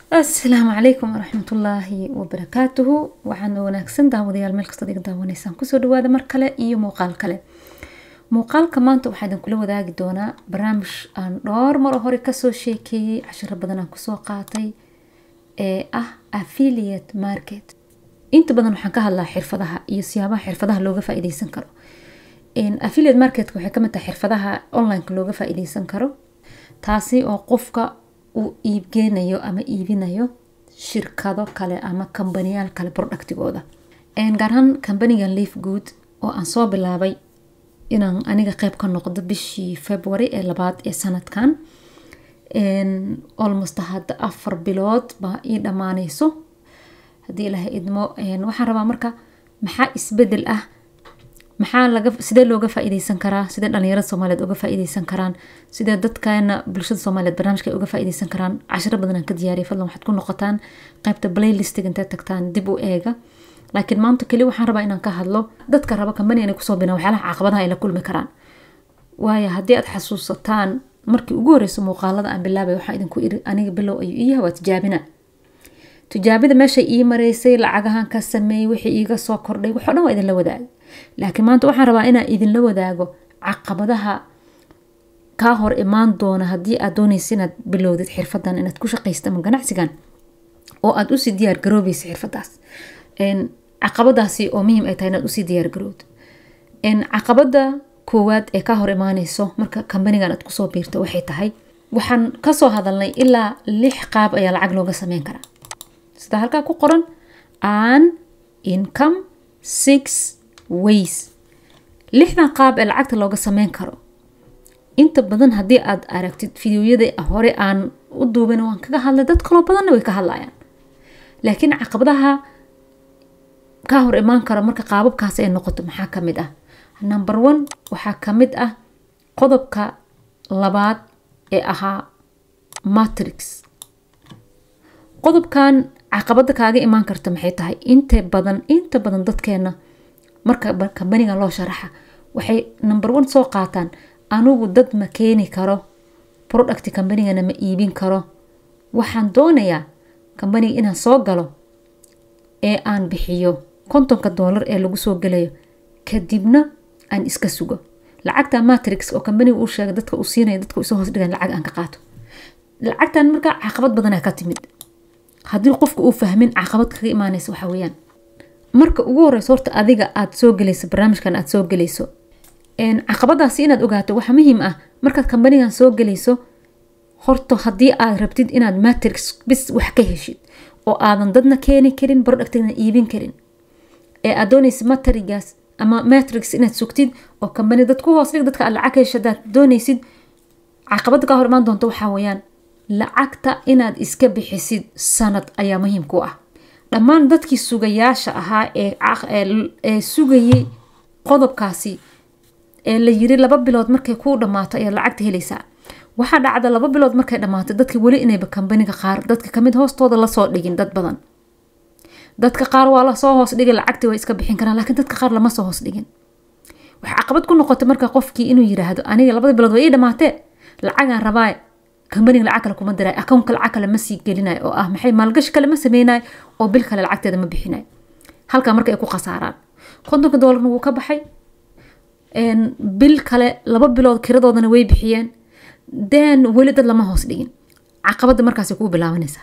asalaamu calaykum waraxmatullaahi wabarakaatuhu waxaan wanaagsan daawadayaal meel kastaad iga daawanaysaan kusoo dhawaada mar kale iyo muuqaal kale muuqaalka maanta waxaa idin kula wadaagi doonaa barnaamij aan dhowr maro hore kasoo sheekeeyey cashiro badan aan kusoo qaatay ee ah affiliate market inta badan waxaan ka hadlaa xirfadaha iyo siyaabaha xirfadaha looga faa-ideysan karo affiliate marketka waxay kamid tahay xirfadaha onlineka looga faa-ideysan karo taasi oo qofka uu iibgeynayo ama iibinayo shirkado kale ama kambaniyaal kale productigooda gaar ahaan kambanigan leaf good oo aan soo bilaabay inaan aniga qeyb ka noqdo bishii february ee labaad ee sanadkan almost hadda afar bilood baa ii dhammaaneyso haddii ilaahay idmo waxaan rabaa marka maxaa isbedel ah maxaa laga sidee looga faa-ideysan karaa sidee dhalinyarada soomaaliyeed uga faa-ideysan karaan sidee dadkana bulshada soomaaliyeed barnaamijka ay uga faa-ideysan karaan cashiro badan aan ka diyaariyay fadlan waxaad ku noqotaan qeybta playlistiga intaad tagtaan dib u eega laakiin maanta keli waxaan rabaa inaan ka hadlo dadka raba kambani inay kusoo binaan waxyaalaha caqabadaha ay la kulmi karaan waayo haddii aad xasuusataan markii ugu horeyso muuqaalada aan bilaabay waxaa idinku iri aniga bilow ayuu iyaha waa tijaabina tijaabida meeshay ii mareysay lacagahan ka sameeyey wixii iiga soo kordhay waxo dhan waa idinla wadaagay laakiin maanta waxaan rabaa inaan idinla wadaago caqabadaha kaa hor imaan doona haddii aad dooneysa inaad bilowdid xirfadan inaad ku shaqaysta ama ganacsigan oo aad usii diyaar garoobeysa xirfadaas caqabadaasi oo muhiim ay tahay inaad usii diyaar garowd caqabada koowaad ee kaa hor imaaneyso marka kambanigan aad kusoo biirto waxay tahay waxaan kasoo hadalnay ilaa lix qaab ayaa lacag looga sameyn karaa sida halkaa ku qoran an income six ways lixdan qaab ee lacagta looga sameyn karo inta badan haddii aad aragtid fideoyada hore aan u duubin waan kaga hadlay dad kaloo badanna way ka hadlayaan laakiin caqabadaha kaa hor imaan karo marka qaababkaas ay noqoto maxaa kamid ah number one waxaa kamid ah qodobka labaad ee ahaa matrix qodobkan caqabada kaaga imaan karta maxay tahay inta badan inta badan dadkeena marka kambaniga loo sharaxa waxay number one soo qaataan anigu dad ma keeni karo product kambanigana ma iibin karo waxaan doonayaa kambaniga inaan soo galo ee aan bixiyo kontonka doolar ee lagu soo gelayo kadibna aan iska sugo lacagta matrix oo kambaniga uu sheegay dadka uu siinaya dadka isoo hoos dhigan lacag aan ka qaato lacagtan markaa caqabad badanaa ka timid haddii qofka uu fahmin caqabad kaga imaaneysa waxa weeyaan marka ugu horeyso horta adiga aad soo gelayso barnaamijkan aad soo gelayso caqabadaasi inaad ogaato waxa muhiim ah markaad kambanigan soo gelayso horta haddii aad rabtid inaad matrix bis wax ka heshid oo aadan dadna keeni karin productna iibin karin ee aad dooneysa matrigaas ama matrix inaad sugtid oo kambani dad ku hoos dhig dadka aad lacag hesho hadaad dooneysid caqabada kaa hor imaan doonta waxaa weeyaan lacagta inaad iska bixisid sanad ayaa muhiim ku ah dhammaan dadkii sugayaasha ahaa ee sugayay qodobkaasi ee la yiri laba bilood markay kuu dhammaato ayaad lacagta helaysaa waxaa dhacda laba bilood markay dhammaato dadka weli inayba kambaniga qaar dadka kamid hoostooda lasoo dhigin dad badan dadka qaar waa lasoo hoos dhigin lacagtii way iska bixin karaan laakiin dadka qaar lama soo hoos dhigin waxay caqabad ku noqotay marka qofkii inuu yiraahdo aniga labada bilood waa ii dhamaatee lacagaan rabaa kambaniga lacag kale kuma diray akownka lacag kale ma sii gelinayo oo ah maxay maalgashi kale ma sameynayo oo bil kale lacagteeda ma bixinayo halkaa marka ay ku khasaaraan kontonka doolarna wuu ka baxay bil kale laba bilood kiradoodana way bixiyeen den weli dad lama hoos dhigin caqabada markaas kuu bilaabanaysaa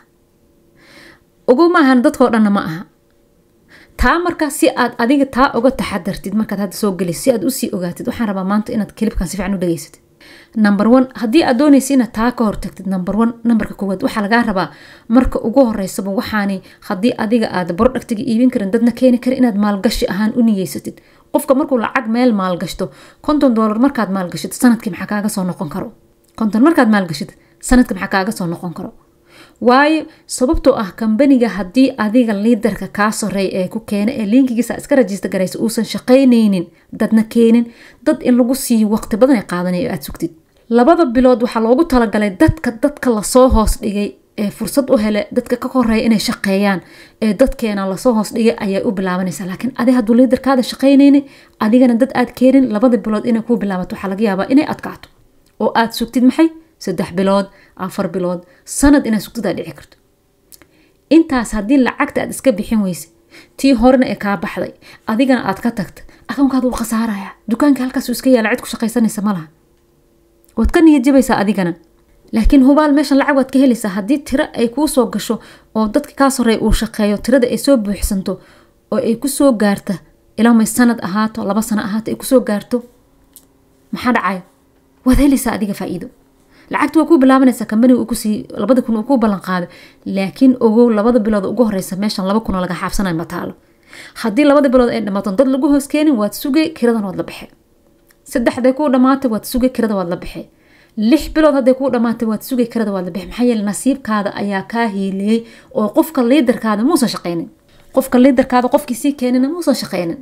ogow maahan dadkao dhanna ma aha taa markaa si aad adiga taa uga taxadartid markaad hadda soo gelayso si aad usii ogaatid waxaan rabaa maanta inaad kilibkan si fiican u dhageysatid number one haddii aad dooneysa inaad taa ka hortagtid number one nambarka koowaad waxaa lagaa rabaa marka ugu horeysaba waxaani haddii adiga aad productiga iibin karin dadna keeni karin inaad maalgashi ahaan u niyeysatid qofka markuu lacag meel maalgashto konton doolar markaad maalgashid sanadkii maxaa kaaga soo noqon karo konton markaad maalgashid sanadka maxaa kaaga soo noqon karo waayo sababtoo ah kambaniga haddii adiga liidarka kaa soreey ee ku keena ee linkigiisa iska rajista garaysa uusan shaqaynaynin dadna keenin dad in lagu siiyo waqti badan ay qaadanayo aad sugtid labada bilood waxaa loogu talagalay dadka dadka lasoo hoos dhigay ee fursad u hele dadka ka koreeya inay shaqeeyaan ee dadkeena lasoo hoos dhigay ayay u bilaabanaysaa laakiin adi hadduu liidarkaada shaqaynaynin adigana dad aad keenin labada bilood inay ku bilaabato waxaa laga yaabaa inay adkaato oo aad sugtid maxay saddex bilood afar bilood sanad inaad sugtid aa dhici karto intaas haddii lacagta aad iska bixin weyse tii horena ee kaa baxday adigana aad ka tagta akoonkaad wuu khasaaraya dukaanka halkaas iska yaala cid ku shaqaysanaysa ma laha waad ka niyadjabaysaa adigana laakiin hubaal meeshan lacag waad ka helaysaa haddii tiro ay kuu soo gasho oo dadka kaa soreey uu shaqeeyo tirada ay soo buuxsanto oo ay kusoo gaarta ilaamay sanad ahaato laba sano ahaato ay kusoo gaarto maxaa dhacayo waad helaysaa adiga faa-iido lacagta waa kuu bilaabanaysaa kambaniga uu kusii labada kun uu ku ballan qaado laakiin ogow labada bilood ugu horeysa meeshan laba kun oo laga xaabsanayo ma taalo haddii labada bilood ay dhamaato dad lagu hoos keenin waad sugay kiradan waad la baxee saddexday kuu dhamaatay waad sugay kirada waad la baxee lix bilood hadday kuu dhamaatay waad sugay kirada waad la baxee maxaa yeele nasiibkaada ayaa kaa hiiliyey oo qofka liidarkaada muusan shaqaynin qofka liidarkaada qofkii sii keenina muusan shaqaynin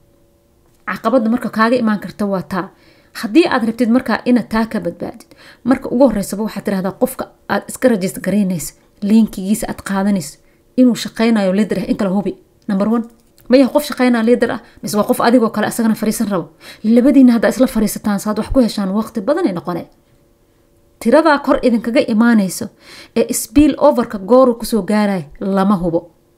caqabada marka kaaga imaan karta waa taa haddii aad rabtid markaa inaad taa ka badbaadid marka ugu horeysaba waxaad tirahdaa qofka aad iska rajist garaynaysa liinkigiisa aad qaadanayso inuu shaqaynayo liidar ah in kala hubi number one mayaha qof shaqaynaa liidar ah mise waa qof adigoo kale isagana fariisan rabo labadiina haddaa isla fariisataan saad wax ku heshaan waqti badan ay noqonee tiradaa kor idinkaga imaanayso ee sbiil overka gooru kusoo gaaraya lama hubo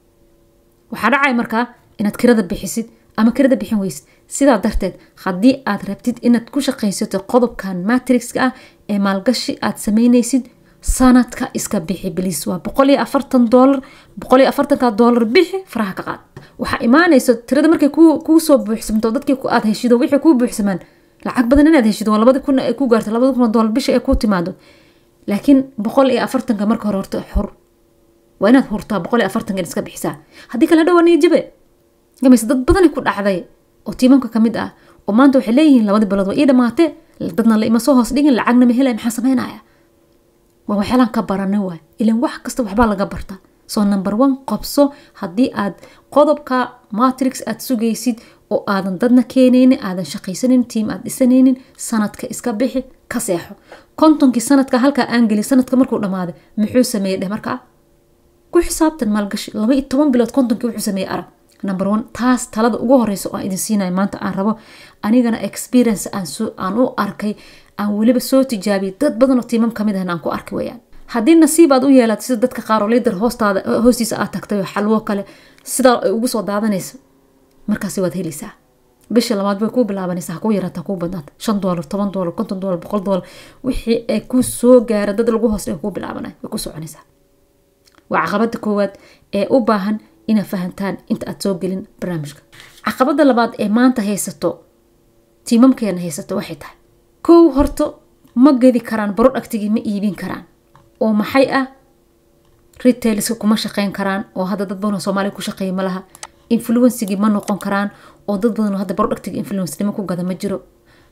waxaa dhacay markaa inaad kirada bixisid ama kirada bixin weysid sidaa darteed haddii aad rabtid inaad ku shaqaysato qodobkan matrixka ah ee maalgashi aad sameynaysid sanadka iska bixi biliis waa boqol iyo afartan doolar boqol iyo afartanka doolar bixi faraha ka qaad waxaa imaanayso tirada markay kuu soo buuxsamto dadkii aad heshido wixii kuu buuxsamaan lacag badan inaad heshido waa labadi kun ay ku gaarto labadi kun oo doolar bisha ay kuu timaado laakiin boqol iyo afartanka marka hore horta xur waa inaad hurtaa boqol iyo afartanka in iska bixisaa haddii kale dhawaa niijabe gamayse dad badani ku dhacday oo tiimamka ka mid ah oo maanta waxay leeyihiin labadii bilood waa ii dhamaatee dadna la ima soo hoos dhigin lacagna ma helaya maxaa sameynaya waa waxyaalaan ka baranay waay ilan wax kasta waxbaa laga bartaa soo number one qabso haddii aad qodobka matrix aad sugaysid oo aadan dadna keenaynin aadan shaqaysanin tiim aad dhisanaynin sanadka iska bixi ka seexo kontonkii sanadka halkaa aan geli sanadka markuu dhammaaday muxuu sameeyey dheh markaa ku xisaabtan maalgashi laba iyo toban bilood kontonkii wuxuu sameeyey arag number one taas talada ugu horeysa oo aan idin siinayo maanta aan rabo anigana experience aan u arkay aan weliba soo tijaabiyay dad badan oo tiimam kamid ahna aan ku arkay weyaan haddii nasiib aad u yeelato sida dadka qaar oo liidar hoostaada hoostiisa aad tagtay oo xalwo kale sidaa ay ugu soo daadanayso markaasi waad helaysaa bisha labaad bay kuu bilaabanaysaa kuu yaraata kuu badnaata shan doolar toban doolar konton doolar boqol doolar wixii ay ku soo gaara dad lagu hoos dhiga kuu bilaabanay way ku soconaysaa waa caqabada koowaad ee u baahan inaad fahantaan inta aad soo gelin barnaamijka caqabada labaad ee maanta haysato tiimamkeena haysato waxay tahay kow horto ma gedi karaan barodhagtigii ma iibin karaan oo maxay ah retailska kuma shaqeyn karaan oo hadda dad badan oo soomaaliya ku shaqeeya ma laha influencigii ma noqon karaan oo dad badan oo hadda barodhagtiga influencenimo ku gada ma jiro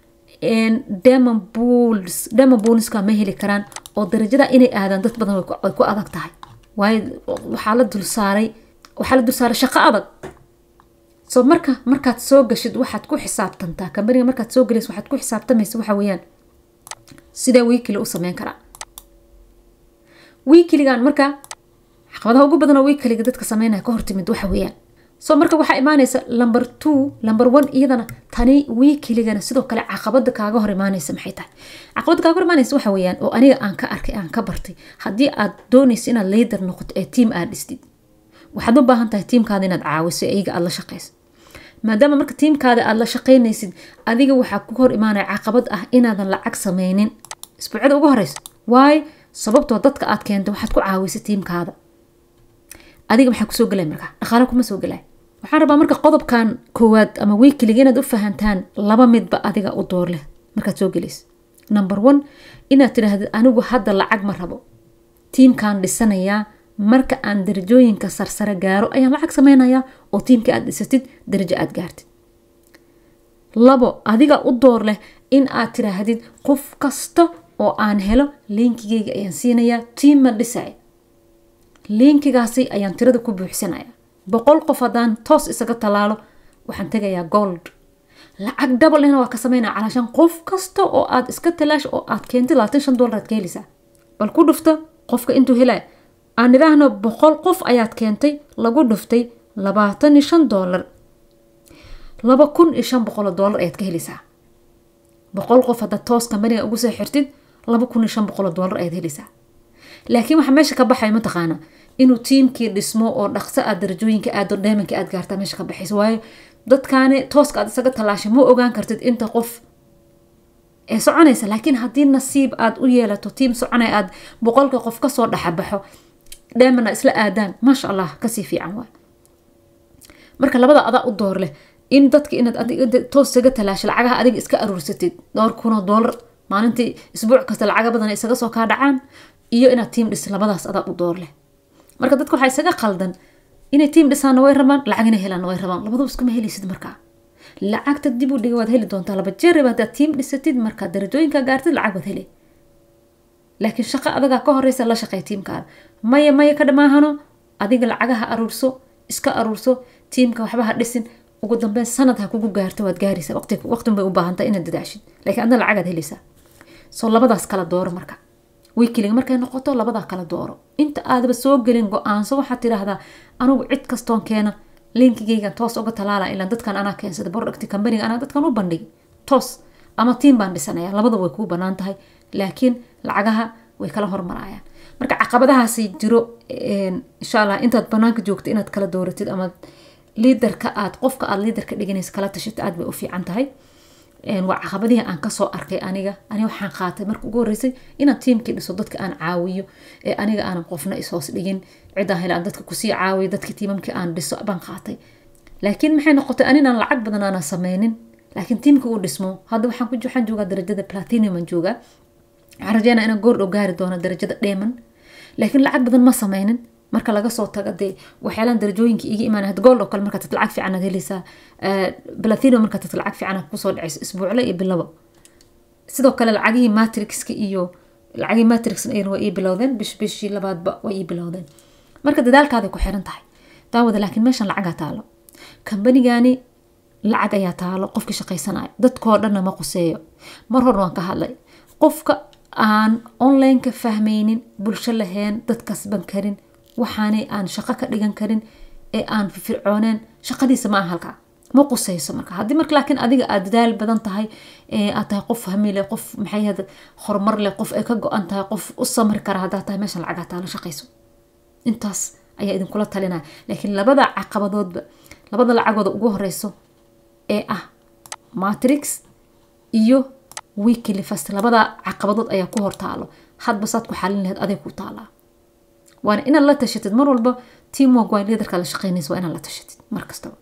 demon booliska ma heli karaan oo darajada inay aadaan dad badan way ku adag tahay waayo waxaa la dulsaaray waxaa la dulsaaray shaqo adag so marka markaad soo gashid waxaad ku xisaabtantaa kambaniga markaad soo gelaysa waxaad ku xisaabtamaysa waxa weeyaan sidee wiikili u sameyn karaa wiikiligan marka caqabadaha ugu badan oo wiikiliga dadka sameynaya ka hortimid waxa weeyaan so marka waxaa imaanaysa number two number one iyadana tani wiikiligana sidoo kale caqabada kaaga hor imaanaysa maxay tahay caqabada kaaga hor imaanaysa waxa weeyaan oo aniga aan ka arkay aan ka bartay haddii aad doonaysa inaad leader noqoto ee tiam aad dhistid waxaad u baahan tahay tiimkaada inaad caawiso iyaga aad la shaqayso maadaama marka tiimkaada aad la shaqaynaysid adiga waxaa ku hor imaanaya caqabad ah inaadan lacag sameynin isbuucyada ugu horeysa waayo sababtoo dadka aad keento waxaad ku caawisa tiimkaada adiga maxaa kusoo gelay markaa dhaqaale kuma soo gelay waxaan rabaa marka qodobkan koowaad ama wiikiliga inaad u fahantaan laba midba adiga u door leh markaad soo gelaysa number one inaad tidhaahdid anigu hadda lacag ma rabo tiimkaan dhisanayaa marka aan darajooyinka sarsare gaaro ayaan lacag sameynayaa oo tiimka aad dhisatid darajo aad gaartid labo adiga u door leh in aad tiraahdid qof kasta oo aan helo liinkigeyga ayaan siinayaa tiim ma dhisay liinkigaasi ayaan tirada ku buuxsanaya boqol qof haddaan toos isaga tallaalo waxaan tegayaa gold lacag dabalena waa ka sameynaya calaashan qof kasta oo aad iska talaash oo aad keentay labaatan shan doolar aad ka heleysaa bal ku dhufta qofka intuu helaya aan idhaahno boqol qof ayaad keentay lagu dhuftay labaatan iyo shan doolar laba kun iyo shan boqoloo doolar ayaad ka heleysaa boqol qof haddaad toos kambaniga ugu soo xirtid laba kun iyo shan boqoloo doolar ayaad heleysaa laakiin waxa meesha ka baxaya mataqaana inuu tiimkii dhismo oo dhaqso aad darajooyinka aado dheemanka aad gaartaa meesha ka baxaysa waayo dadkaani tooska aad isaga tallaashay ma ogaan kartid inta qof ee soconaysa laakiin haddii nasiib aad u yeelato tiim soconay aad boqolka qof kasoo dhexabaxo dheemana isla aadaan maasha allah kasii fiican waay marka labada adaa u door leh in dadka inaad toos isaga talaasho lacagaha adiga iska aruursatid dhowr kunoo doolar maalintii isbuuc kasta lacaga badan isaga soo kaa dhacaan iyo inaad tiim dhis labadaas adaa u door leh marka dadka waxaa isaga qaldan inay tiim dhisaana way rabaan lacag inay helaana way rabaan labadaba iskuma helaysid markaa lacagta dib u dhiga waad heli doontaa laba jeeraba haddaad tiim dhisatid markaa darajooyinka gaartid lacag waad hele laakiin shaqo adagaa ka horeysa la shaqey tiimkaada maya maya ka dhamaahano adiga lacagaha aruurso iska aruurso tiimka waxba ha dhisin ugu dambeyn sanad ha kugu gaarto waad gaaraysa waqtin bay u baahantaa inaad dadaashid laakiin adna lacagaad helaysaa soo labadaas kala dooro marka wiikiliga markay noqoto labadaa kala dooro inta aadaba soo gelin go-aanso waxaad tidhaahdaa anugu cid kastoon keena linkigaygan toos uga talaala ilaa dadkan anaa keensada producti companiga anaa dadkan u bandhigi toos ama tiim baan dhisanaya labadaba way kuu banaan tahay laakiin lacagaha way kala hormarayaan marka caqabadahaasi jiro insha allah intaad banaanka joogto inaad kala dooratid ama liidarka aad qofka aad liidarka dhiganaysa kala tashito aad bay u fiican tahay waa caqabadihii aan kasoo arkay aniga ani waxaan qaatay marka ugu horeysay inaan tiimkii dhiso dadka aan caawiyo ee aniga aanan qofna ishoos dhigin cidaan helaan dadka kusii caawiyo dadka tiimamkii aan dhiso baan qaatay laakiin maxay noqotay aninaan lacag badan aanan sameynin laakiin tiimka uu dhismo hadda waxaan ku waxaan joogaa darajada platinum aan joogaa waxaan rajeynaa inaan goor dhow gaari doono darajada dheeman laakiin lacag badan ma sameynin marka laga soo tago dee waxyaalaan darajooyinka iga imaan had gool oo kale markaa tad lacag fiican aad helaysaa plathino markaa tad lacag fiican aad kusoo dhacaysa isbuucle iyo bilaba sidoo kale lacagihii matrixka iyo lacagihii matrixna iyana waa ii bilowdeen bish bishii labaadba waa ii bilowdeen marka dadaalkaaday ku xiran tahay daawada laakiin meeshan lacagaa taalo kambanigani lacag ayaa taalo qofkii shaqaysanaya dadkoo dhanna ma quseeyo mar horna waan ka hadlay qofka aan online-ka fahmaynin bulsho lahayn dad kasban karin waxaanay aan shaqo ka dhigan karin ee aan fircooneen shaqadiisa ma aha halkaa ma qusayso marka haddii marka laakiin adiga aad dadaal badan tahay aad tahay qof fahmi leh qof maxay hada horumar leh qof ay ka go-an tahay qof u samri kara haddaad tahay meeshan lacagaa taala shaqayso intaas ayaa idinkula talinaya laakiin labada caqabadoodba labada lacagooda ugu horeyso ee ah matrix iyo weekly fast labada caqabadood ayaa ku hortaalo hadba saad ku xalin laheyd aday ku taalaa waana inaad la tashatid mar walba teamwork waa liidarkaa la shaqeynaysa waa inaad la tashatid mar kastaba